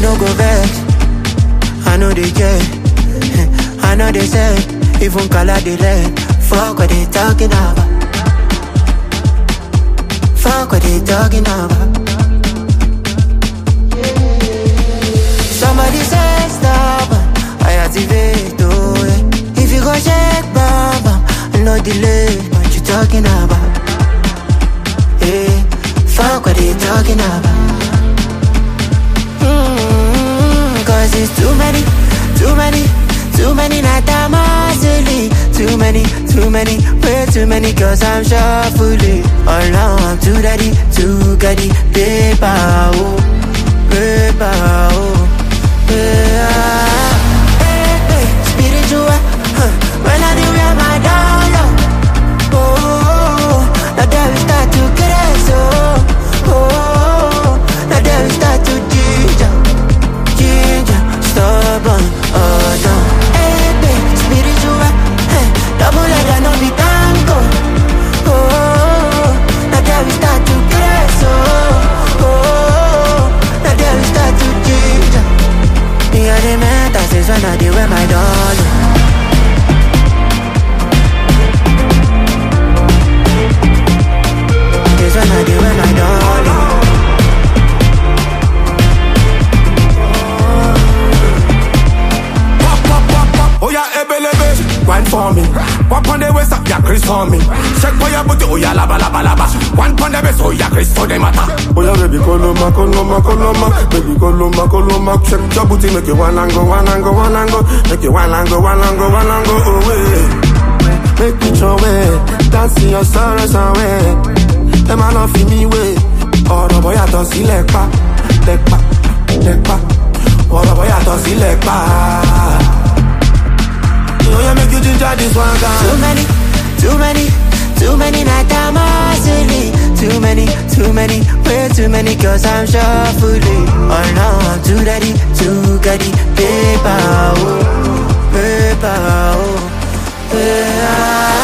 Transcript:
no go vex. I know they care. I know they say, even color they let. Fuck what they talking about. Fuck what they talking about. Somebody say stop. I activate, oh yeah. If you go check, baba, no delay. What you talking about? Hey, fuck what they talking about. Mm, Cause it's too many, too many, too many natamasili Too many, too many, way too many Cause I'm shuffling All now I'm too daddy, too gaddy Paper, oh, paper, oh yeah. Hey, hey, spiritual, huh. When I do wear my dollar Oh, now there we start to craze, oh Oh, now there we start to ginger ginger, stubborn, oh no. Hey, babe, spiritual, hey, double like I know be tango. Oh, now there we start to press, oh, oh, now there we start to ginger. Me and the mental says when I do wear my dollar. This when I do wear my dollar. Pop, pop, pop, pop. Oh yeah, ebelebe. Wine for me. Wap on the waist, up, yeah, Chris for me. Check for your booty, oh yeah, laba, laba, laba. One on the waist, oh yeah, Chris for the matter. Oh yeah, baby, koloma, koloma, koloma. Baby, koloma, koloma. Check your booty, make you one and go, one and go, one and go. Make you one and go, one and go, one and go, oh yeah. Make me throw away, dancing your sorrows away. Them I love me way. ọ̀rọ̀ bọ́ yàtọ̀ sí lẹ́pa lẹ́pa lẹ́pa ọ̀rọ̀ bọ́ yàtọ̀ sí lẹ́pa. Oya make you ginger this one Too guy. many, too many, too many natamasili Too many, too many, way too many Cause I'm shuffling Oh no, I'm too daddy, too gaddy Paper, oh, paper, oh, yeah